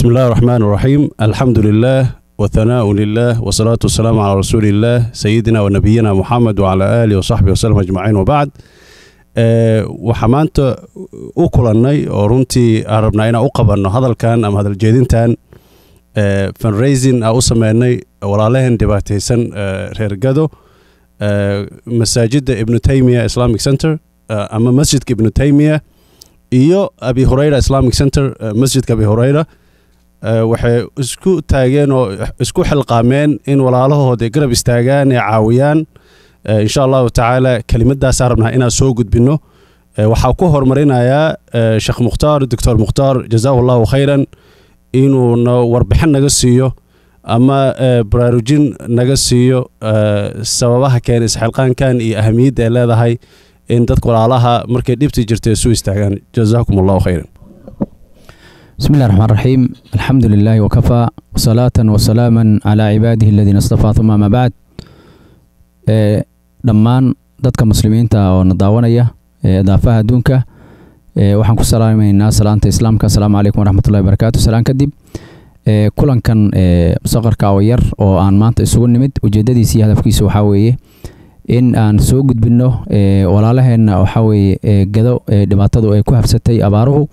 بسم الله الرحمن الرحيم الحمد لله وثناء لله والصلاة والسلام على رسول الله سيدنا ونبينا محمد وعلى آله وصحبه وسلم أجمعين وبعد waxaa maanta u kulannay oo runtii aan rabnaa inaan u qabanno hadalkan ama hadaljeedintan fundraising aan u sameynay walaalaheen dhibaataysan reer gado masaajidda ibnu taymiya islamic center ama masjidka ibnu taymiya iyo abi hureyra islamic center masjidka abi hureyra waxay isku taageen oo isku xilqaameen in walaalahooda garab istaagaan ee caawiyaan insha allahu tacaala kelimadaasaan rabnaa inaan soo gudbinno waxaa ku horumarinayaa sheekh mukhtaar doctor mukhtaar jazaahu allahu khayran inuuna warbixin naga siiyo ama baraarujin naga siiyo sababaha keena isxilqaankan iyo ahamiyadda ay leedahay in dadka walaalaha markay dhibti jirta isu istaagaan jazaakum allahu khayran بسم الله الرحمن الرحيم الحمد لله وكفى وصلاة وسلاما على عباده الذين اصطفى ثم ما بعد dhammaan dadka muslimiinta oo na daawanaya daafaha adduunka waxaan ku salaamaynaa salaanta islaamka asalaamu calaykum waraxmatullahi wabarakaatu salaan kadib kulankan musaqarka oo yar oo aan maanta isugu nimid ujeedadiisa iyo hadafkiisa waxaa weeye in aan soo gudbinno walaalaheenna waxaa weeye gado dhibaatadu ay ku habsatay abaaruhu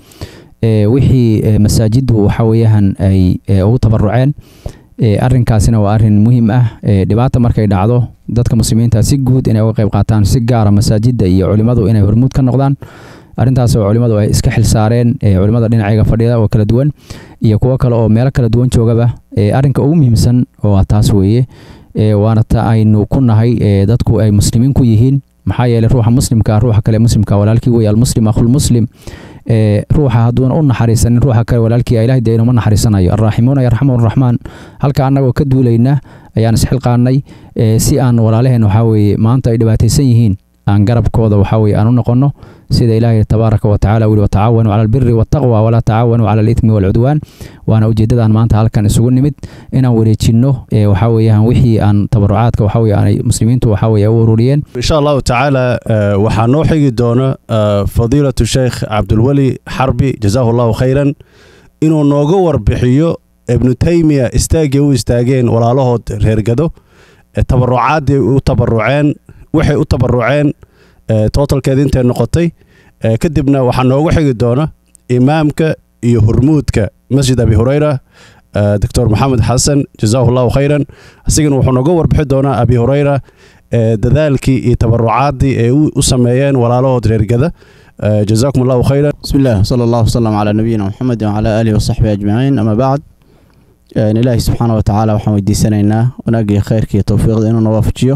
wixii masaajiddu waxa weeyaan ay ugu tabaruceen arrinkaasina waa arrin muhiim ah dhibaata markay dhacdo dadka muslimiinta si guud inay uga qayb qaataan si gaara masaajidda iyo culimmadu inay hormuud ka noqdaan arrintaas oo culimmadu ay iska xilsaareen culimmada dhinacayga fadhida oo kala duwan iyo kuwo kale oo meelo kala duwan joogaba arrinka ugu muhiimsan waa taas weeye waana ta aynu ku nahay dadku ay muslimiin ku yihiin maxaa yeeley ruuxa muslimka ruuxa kale muslimka walaalkii weye almuslim akhulmuslim ruuxa hadduuna u naxariisanin ruuxa kale walaalkii ilahay dee inuma naxariisanayo arraaximuuna yarxamuhum raxmaan halka annagoo ka duulayna ayaan isxilqaanay si aan walaalaheen waxaa weeye maanta ay dhibaataysan yihiin aan garabkooda waxaa weye aan u noqonno sida ilaahay tabaaraka wa tacala wili watacaawanuu cala albiri waataqwa walaa tacaawanuu cala alithmi waalcudwaan waana ujeeddadaan maanta halkan isugu nimid inaan wareejinno waxaa weeyaan wixii aan tabarucaadka waxaa weye aanay muslimiintu waxaa weye u ururiyeen insha allahu tacaala waxaa noo xigi doona fadiilatu sheekh cabdulweli xarbi jazaahu allahu khayran inuu nooga warbixiyo ibnu taymiya istaaggii u istaageen walaalahood reergado tabarucaadii u tabaruceen waxay u tabaruceen totalkeeda intay noqotay kadibna waxaa noogu xigi doona imaamka iyo hormuudka masjid abi hureyra doctor maxamed xasan jazaahu allahu khayran asigana wuxuu nooga warbixi doonaa abi hureyra dadaalkii iyo tabarucaadii ay u sameeyeen walaalahood reergada jazaakum allahu khayran بسم الله وصلى الله وسلم على نبينا محمد وعلى آله وصحبه أجمعين أما بعد إلهي سبحانه وتعالى waxaan weydiisanaynaa wanaagii khayrka iyo towfiiqda inuu nawaafajiyo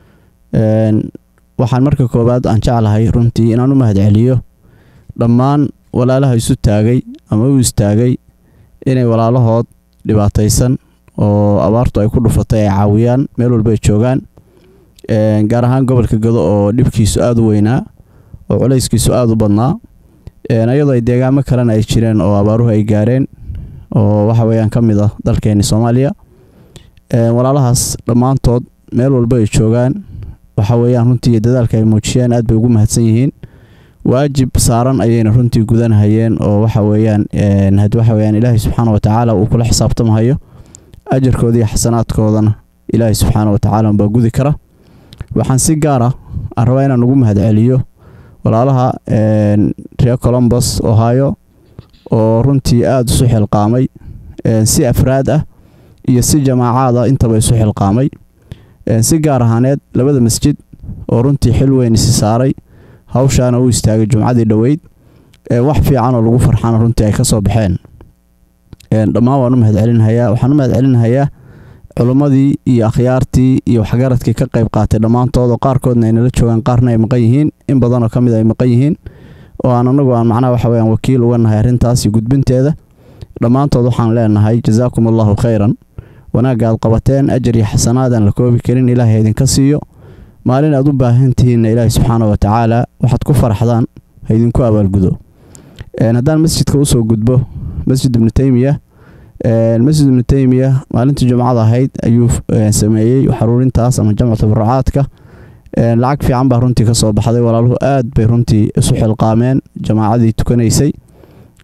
waxaan marka koowaad aan jeclahay runtii inaan u mahadceliyo dhammaan walaalaha isu taagay ama u istaagay inay walaalahood dhibaataysan oo abaartu ay ku dhufatay ay caawiyaan meel walba ay joogaan gaar ahaan gobolka gado oo dhibkiisu aada u weynaa oo culayskiisu aada u badnaa iyadoo ay deegaamo kalena ay jireen oo abaaruhu ay gaareen oo waxa weeyaan ka mid ah dalkeeni soomaaliya walaalahaas dhammaantood meel walba ay joogaan waxa weeyaan runtii dadaalka ay muujiyeen aad bay ugu mahadsan yihiin waajib saaran ayayna runtii gudanahayeen oo waxa weeyaan waxa weeyaan ilaahay subxaana watacaala uu kula xisaabtamahayo ajarkooda iyo xasanaadkoodana ilaahay subxaana watacaala unbaa gudi kara waxaan si gaar ah aan rabaa inaan ugu mahadceliyo walaalaha reer colombos ohio oo runtii aada isu xilqaamay si afraad ah iyo si jamaacaad ah intaba isu xilqaamay si gaar ahaaneed labada masjid oo runtii xil weyn isi saaray hawshaana u istaagay jumcadii dhoweyd wax fiican oo lagu farxana runtii ay ka soo baxeen dhammaan waan u mahadcelinahayaa waxaan u mahadcelinahayaa culummadii iyo akhyaartii iyo waxgaradkii ka qayb qaatay dhammaantood oo qaarkoodna ay nala joogaan qaarna ay maqan yihiin in badanoo ka mid ay maqan yihiin oo aan anagu aan macnaha waxa weyaan wakiil uga nahay arrintaas iyo gudbinteeda dhammaantood waxaan leenahay jazaakum allahu khayran wanaagga aad qabateen ajar iyo xasanaad aan la koobi karin ilaahay idinka siiyo maalin aad u baahan tihiinna ilaahay subxaana wa tacaala waxaad ku faraxdaan ha idinku abaalgudo haddaan masjidka usoo gudbo masjid ibnu teymiya masjid ibnu teymiya maalintii jumcada ahayd ayuu sameeyey xaruurintaas ama jamcu tabarucaadka lacag fiican baa runtii kasoo baxday walaaluhu aad bay runtii isu xilqaameen jamaacadii tukanaysay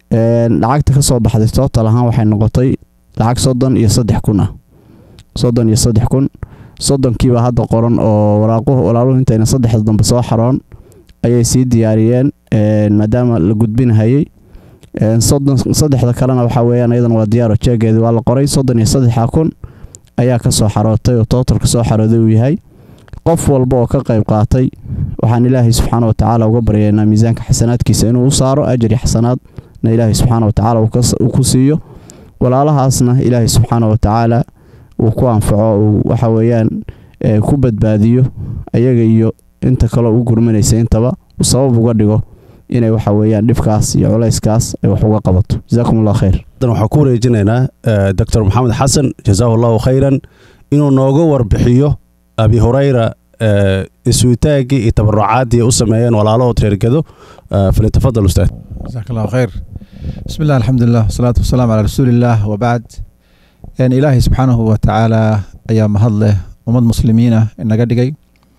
lacagta ka soo baxday tootal ahaan waxay noqotay lacag soddon iyo saddex kun ah soddon iyo saddex kun soddonkiiba hadda qoran oo waraaquhu walaaluhu intayna saddexda dambe soo xaroon ayay sii diyaariyeen maadaama la gudbinahayay soddon saddexda kalena waxaa weeyaan iyadana waa diyaaro jeegeedi waa la qoray soddon iyo saddexa kun ayaa ka soo xarootay oo tootalka soo xarooday uu yahay qof walba oo ka qayb qaatay waxaan ilaahay subxaana watacaala uga baryaynaa miisaanka xasanaadkiisa inuu u saaro ajri xasanaadna ilaahay subxaana watacaala uu ku siiyo walaalahaasna ilaahay subxaana watacaala uu ku anfaco uu waxa weeyaan ku badbaadiyo ayaga iyo inta kaleo u gurmanaysa intaba uu sabab uga dhigo inay waxa weeyaan dhibkaas iyo culayskaas ay wax uga qabato jazaakum allah khayr dan waxaan ku wareejinaynaa doctor maxamed xasan jazaahu allahu khayran inuu nooga warbixiyo abi hurayra isuutaaggii iyo tabarucaadii u sameeyeen walaalahood reergado falyatafadal ustaad jazaak allahu khayr bismi illah alxamdulilah wasalaatu wasalaamu calaa rasuuliillah wabacd ilaahay subxaanahu wa tacaala ayaa mahad leh ummad muslimiina inaga dhigay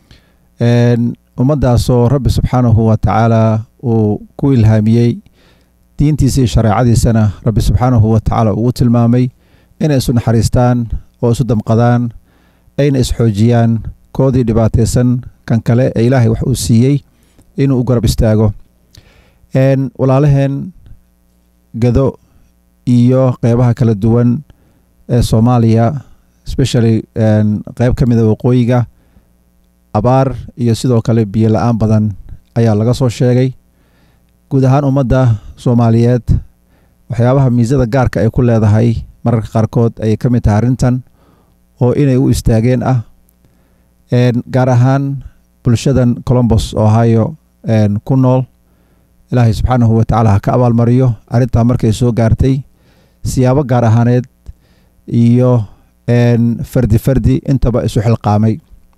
ummaddaasoo rabbi subxaanahu wa tacaala uu ku ilhaamiyey diintiisa iyo shareecadiisana rabbi subxaanahu wa tacaala ugu tilmaamay inay isu naxariistaan oo isu damqadaan ayna isxoojiyaan koodii dhibaataysan kan kale ee ilaahay wax uu siiyey inuu u garab istaago walaalaheen gado iyo qeybaha kala duwan ee soomaaliya especially qeyb ka mida waqooyiga abaar iyo sidoo kale biyo la-aan badan ayaa laga soo sheegay guud ahaan ummadda soomaaliyeed waxyaabaha miisada gaarka ay ku leedahay mararka qaarkood ayay ka mid tahay arrintan oo inay u istaageen ah gaar ahaan bulshadan colombos ohio ku nool ilaahay subxaanahu wa tacaala ha ka abaalmariyo arrintaa markay soo gaartay siyaabo gaar ahaaneed iyo fardi fardi intaba isu xilqaamay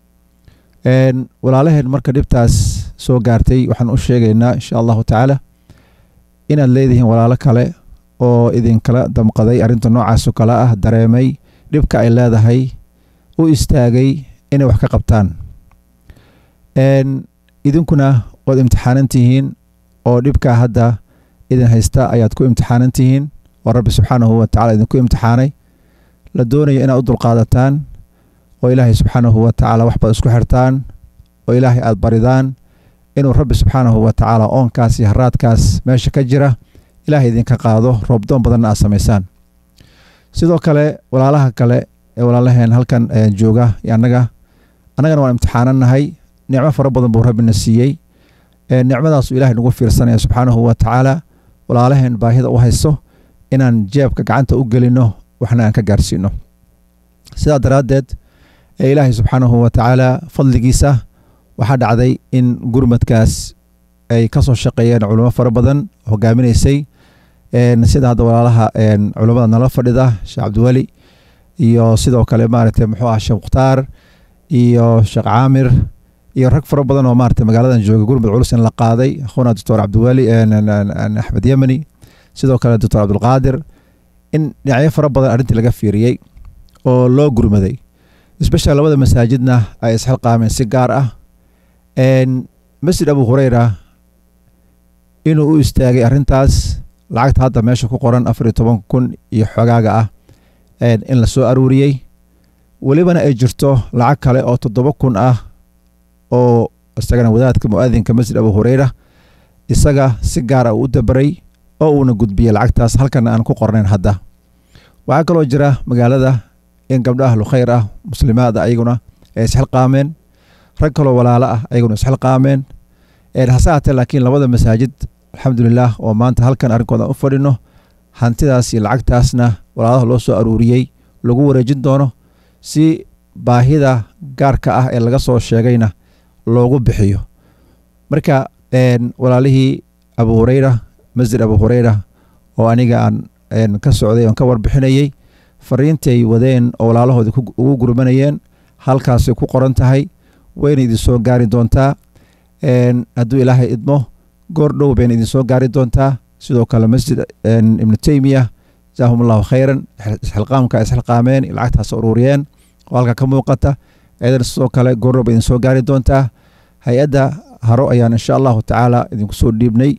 walaalaheen marka dhibtaas soo gaartay waxaan u sheegaynaa insha allahu tacaala inaad leedihiin walaalo kale oo idinkala damqaday arrinta noocaasoo kale ah dareemay dhibka ay leedahay u istaagay inay wax ka qabtaan idinkuna waad imtixaanan tihiin oo dhibkaa hadda idin haysta ayaad ku imtixaanan tihiin oo rabbi subxaanahu wa tacala idinku imtixaanay la doonayo inaad u dulqaadataan oo ilaahay subxaanahu wa tacaala waxbaad isku xirtaan oo ilaahay aad baridaan inuu rabbi subxaanahu wa tacaala oonkaas iyo haraadkaas meesha ka jira ilaahay idinka qaado roobdoon badanna aad samaysaan sidoo kale walaalaha kale ee walaalaheen halkan jooga iyo annaga annagana waan imtixaanannahay nicmo fara badan buu rabbina siiyey nicmadaasuu ilahay nagu fiirsanaya subxaanahu wa tacaala walaalaheen baahida u hayso inaan jeebka gacanta u gelinno waxna aan ka gaarsiino sidaa daraaddeed ee ilaahay subxaanahu wa tacaala fadligiisa waxaa dhacday in gurmadkaas ay ka soo shaqeeyeen culimo fara badan hogaaminaysay sida hadda walaalaha culammada nala fadhida sheekh cabdiweli iyo sidoo kale maaragtay muxuu ah sheekh mukhtaar iyo sheekh caamir iyo rag fara badan oo maaragtay magaaladan jooga gurmud culus in la qaaday akhuna doctor cabdiweli axmed yemani sidoo kale doctor cabdulqaadir in dhinacyo fara badan arrintii laga fiiriyey oo loo gurmaday especial labada masaajidna ay isxilqaameen si gaar ah masjid abu hureyra inuu u istaagay arrintaas lacagta hadda meesha ku qoran afar iyo toban kun iyo xogaaga ah in la soo aruuriyey welibana ay jirto lacag kale oo toddoba kun ah oo isagana wadaadka mu-aadinka masjid abu hureyra isaga si gaar ah uu u dabaray oo uuna gudbiyey lacagtaas halkana aan ku qornayn hadda waxaa kaloo jira magaalada in gabdho ahlu khayr ah muslimaada ayaguna ay isxilqaameen rag kaloo walaalo ah ayaguna isxilqaameen hase haatee laakiin labada masaajid alxamdulilah oo maanta halkan arrinkooda u fadhino hantidaas iyo lacagtaasna walaalaha loo soo aruuriyey lagu wareejin doono si baahida gaarka ah ee laga soo sheegayna loogu bixiyo marka walaalihii abu hureyra masjid abu hureyra oo aniga aan ka socday oon ka warbixinayey fariintay wadeen oo walaalahoodii ugu gurmanayeen halkaasay ku qoran tahay wayna idin soo gaari doontaa hadduu ilaahay idmo goor dhow bayna idin soo gaari doontaa sidoo kale masjid ibnu teymiya jaahum allahu khayran isxilqaamka isxilqaameen lacagtaas uruuriyeen oo halka ka muuqata ayadana sidoo kale goor dhow bay idin soo gaari doontaa hay-adda haro ayaan insha allahu tacaala idinku soo dhiibnay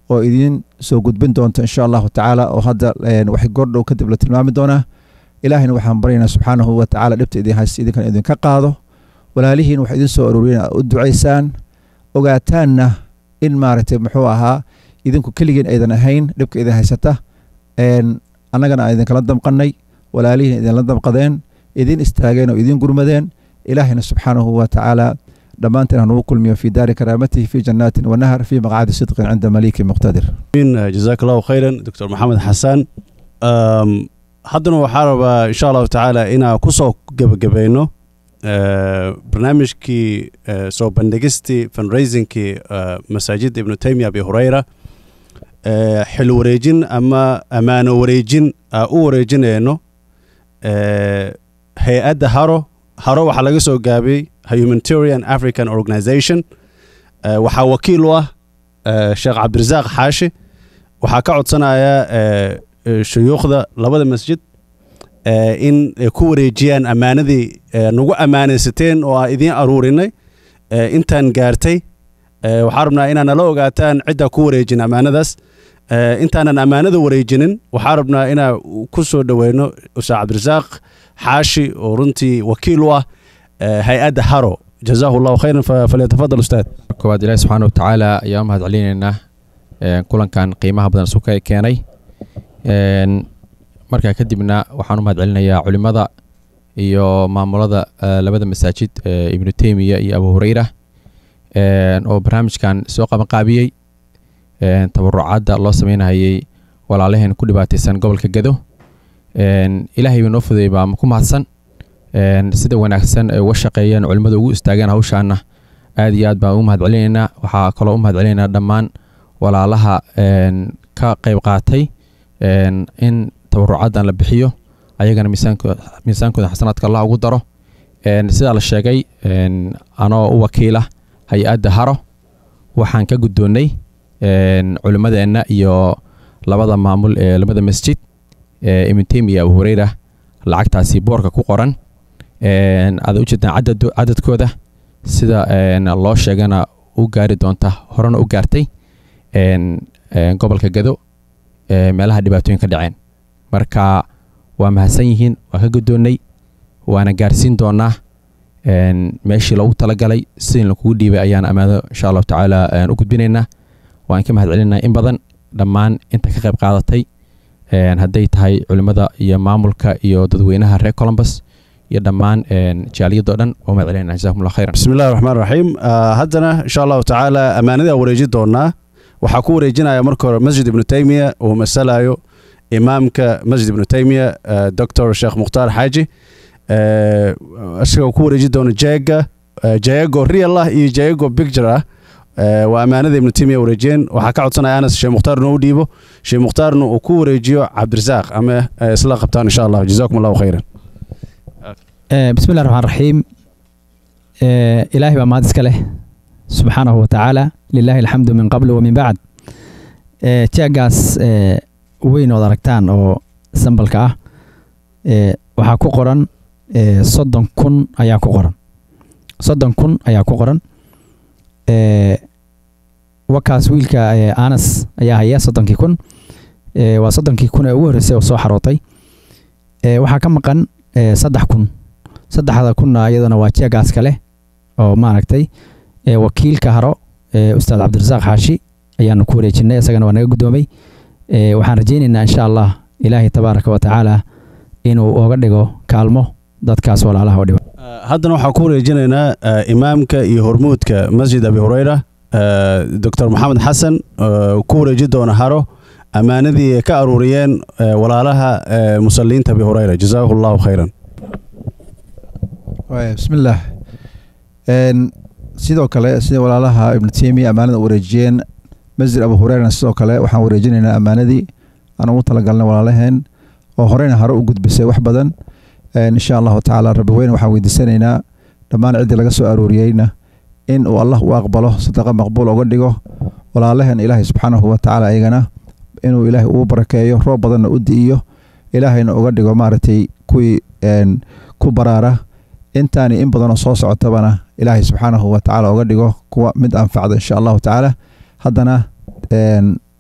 oo idiin soo gudbin doonta insha allahu tacaala oo hadda wax gordhow kadib la tilmaami doonaa ilaahayna waxaan baryaynaa subxaanahu wa tacaala dhibta idin haysta idinkan idinka qaado walaalihiin wax idin soo arooriyen u ducaysaan ogaataanna in maaragtay muxuu ahaa idinku keligeen aydan ahayn dhibka idin haysata annagana aan idinkala damqannay walaalihiin idinla damqadeen idin istaageen oo idin gurmadeen ilaahayna subxaanahu wa tacaala dhammaanteen hanugu kulmiyo fi daari karaamatihi fi jannaatin wanahar fi maqcadi sidqin cinda maliiki muqtadir jazaak allahu khayran doctor maxamed xasan haddana waxaa rabaa insha allahu tacaala inaan kusoo gebagabayno barnaamijkii soo bandhigistii fundraisingkii masaajidda ibnu taymiya abi hureyra xil wareejin ama ammaano wareejin aa u wareejinayno hay-adda haro haro waxaa laga soo gaabiyey humanitarian african organization waxaa wakiil u ah sheekh cabdirasaaq xaashi waxaa ka codsanaya shuyuukhda labada masjid in ku wareejiyaan ammaanadii nagu ammaanaysateen oo aan idiin aruurinay intaan gaartay waxaa rabnaa inaa nala ogaataan ciddaa ku wareejin ammaanadaas intaanan ammaanada wareejinin waxaa rabnaa inaa ku soo dhoweyno ustaad cabdirasaaq xaashi oo runtii wakiil u ah hay-adda haro jazaahu llahu khayran falyatafadal ustaad koowaad ilaahi subxaana wa tacaala ayaa u mahad celinaynaa kulankan qiimaha badan suka ee keenay markaa kadibna waxaan u mahad celinayaa culimmada iyo maamulada labada masaajid ibnu teymiya iyo abu hureyra oo barnaamijkan soo qabanqaabiyey tabarucaadda loo sameynayay walaalaheen ku dhibaataysan gobolka gedo ilaahay bay noo fudeeyey baa ku mahadsan sida wanaagsan ay uga shaqeeyeen culimmada ugu istaageen hawshaana aad iyo aad baan ugu mahad celinaynaa waxaa kaloo u mahad celinaynaa dhammaan walaalaha ka qayb qaatay in tabarucaaddan la bixiyo ayagana miisaankooda xasanaadka allah ugu daro sidaa la sheegay anoo u wakiila hay-adda haro waxaan ka guddoonnay culimmadeenna iyo labada maamul ee labada masjid ibnu teymiya abu hureyra lacagtaasi boorka ku qoran aad ujeedaan cadadkooda sida loo sheegana u gaari doonta horena u gaartay gobolka gado meelaha dhibaatooyin ka dhaceen marka waa mahadsan yihiin waa ka guddoonnay waana gaarsiin doonaa meeshii loogu talagalay sidin lakugu dhiibay ayaan ammaado insha allahu tacaala u gudbinaynaa waan ka mahad celinaa in badan dhammaan inta ka qayb qaadatay hadday tahay culimmada iyo maamulka iyo dadweynaha reer columbus iyo dhammaan jaaliyadoo dhan waa mahad celinaa jazakum allah khayran bismi illahi raxmaan raxiim haddana insha allahu tacaala ammaanada wareeji doonaa waxaa ku wareejinaya marka hore masjid ibnu taymiya uu masalayo imaamka masjid ibnu taymiya doctor sheekh mukhtaar xaaji isagoo ku wareeji doona jeega jeego real ah iyo jeego picture ah waa ammaanada ibnu taymiya wareejiyeen waxaa ka codsanaya anas sheekh mukhtaar inuu u dhiibo sheekh mukhtaarna uu ku wareejiyo cabdirasaaq ama isla qabtaan insha allah jazakum allahu khayran bismi illahi raxmaan raxiim ilaahay baa mahad iska leh subxaanahu wa tacaala lilahi alxamdu min qabl wa min bacd jeegaas weyn ood aragtaan oo sambalka ah waxaa ku qoran soddon kun ayaa ku qoran soddon kun ayaa ku qoran wakaas wiilka anas ayaa haya soddonkii kun waa soddonkii kun ee ugu horreysay oo soo xarootay waxaa ka maqan saddex kun saddexda kunna iyadana waa jeegaas kale oo maaragtay wakiilka haro ustaad cabdirasaaq xaashi ayaanu ku wareejinay isagana waa naga guddoomay waxaan rajaynaynaa insha allah ilaahay tabaaraka wa tacaala inuu oga dhigo kaalmo dadkaas walaalaha oo dhiba haddana waxaan ku wareejinaynaa imaamka iyo hormuudka masjid abi hureyra doctor maxamed xasan ku wareeji doona haro ammaanadii ay ka aruuriyeen walaalaha musaliinta abi hureyra jazaahu allahu khayran bismillaah sidoo kale sida walaalaha ibnu teymiya ammaanada wareejiyeen masjid abu hureyrana sidoo kale waxaan wareejinaynaa ammaanadii aan ugu talagalnay walaalaheen oo horeyna hore u gudbisay wax badan insha allahu tacaala rabbi weyne waxaan weydiisanaynaa dhammaan ciddii laga soo arooriyeyna in uu allah u aqbalo sadaqa maqbuul oga dhigo walaalaheen ilaahay subxaanahu wa tacaala ayagana inuu ilaahay uu barakeeyo roob badanna u di'iyo ilaahayna uga dhigo maaragtay kuwii ku baraara intaani in badanoo soo socotabana ilaahay subxaanahu wa tacaala uga dhigo kuwa mid anfacda insha allahu tacaala haddana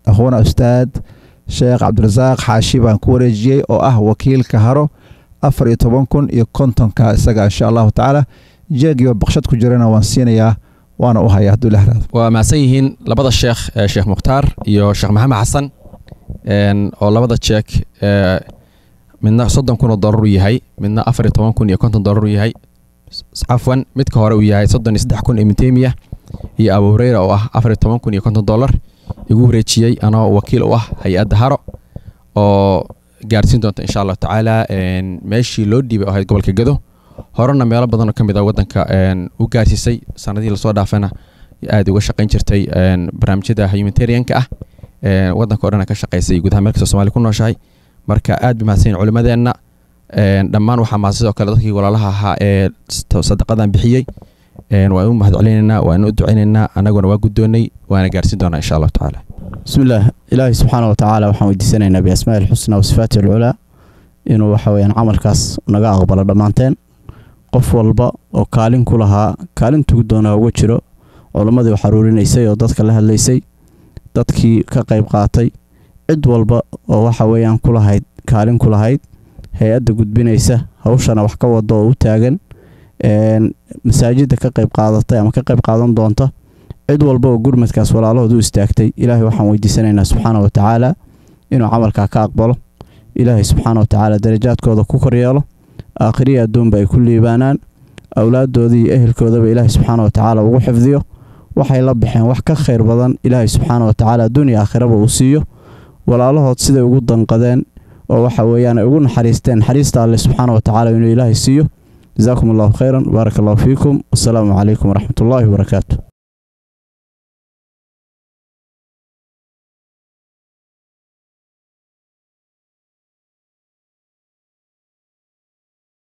akhuuna ustaad sheekh cabdirasaaq xaashi baan ku wareejiyey oo ah wakiilka haro afar iyo toban kun iyo kontonka isaga insha allahu tacaala jeegiyo baqshad ku jirana waan siinayaa waana u hayaa hadduu ilaah raado waa mahadsan yihiin labada sheekh ee sheekh mukhtaar iyo sheekh maxamed xasan een, oo labada jeek ee, midna soddon kun oo dollar uu yahay midna afar iyo toban kun iyo konton dollar uu yahay S- cafwan midka hore uu yahay soddon iyo saddex kun imitemiya iyo abu hureyra oo ah afar iyo toban kun iyo konton dollar igu wareejiyey anoo wakiil u ah hay-adda haro oo gaarsiin doonta insha allahu tacaala een, meeshii loo dhiibay oo ahayd gobolka gedo horena meelo badan oo ka mid ah waddanka een, u gaarsiisay sanadihii lasoo dhaafana aad uga shaqayn jirtay een, barnaamijyada humanitarianka ah een, waddanka oo dhan ka shaqaysay gudaha meel kastoo soomaaliya ku nooshahay marka aad bay mahadsan yihiin culimadeenna een, dhammaan waxaa mahad sidoo kale dadkii walaalaha ahaa ee s- sadaqadan bixiyey een, waan u mahad celinaynaa waan u ducaynaynaa annaguna waa guddoonnay waana gaarsiin doonaa insha allahu tacaala بسم الله إلهي سبحانه وتعالى waxaan weydiisanaynaa بأسماء الحسنى وصفاته العلى inuu waxa weeyaan camalkaas naga aqbalo dhammaanteen qof walba oo kaalin ku lahaa kaalintugu doonaa uga jiro culammadii wax aruurinaysay oo dadka la hadlaysay dadkii ka qayb qaatay cid walba oo waxa weeyaan ku lahayd kaalin ku lahayd hay-adda gudbinaysa hawshana wax ka wada oo u taagan een, masaajidda ka qayb qaadatay ama ka qayb qaadan doonta cid walba oo gurmadkaas walaalahood u istaagtay ilaahay waxaan weydiisanaynaa subxaana wa tacaala inuu camalkaa ka aqbalo ilaahay subxaana wa tacaala darajaadkooda ku koryeelo aakhiriya adduunba ay ku liibaanaan awlaaddoodii iyo ehelkoodaba ilaahay subxaana wa tacaala ugu xifdiyo waxay la baxeen wax ka khayr badan ilaahay subxaana wa tacaala adduuniya aakhiraba uu siiyo walaalahood siday ugu danqadeen oo waxa weeyaan ay ugu naxariisteen naxariista alle subxaana wa tacaala inuu ilaahay siiyo jazaakum allahu khayran baaraka allahu fiikum wasalaamu calaykum waraxmat ullaahi wabarakaatu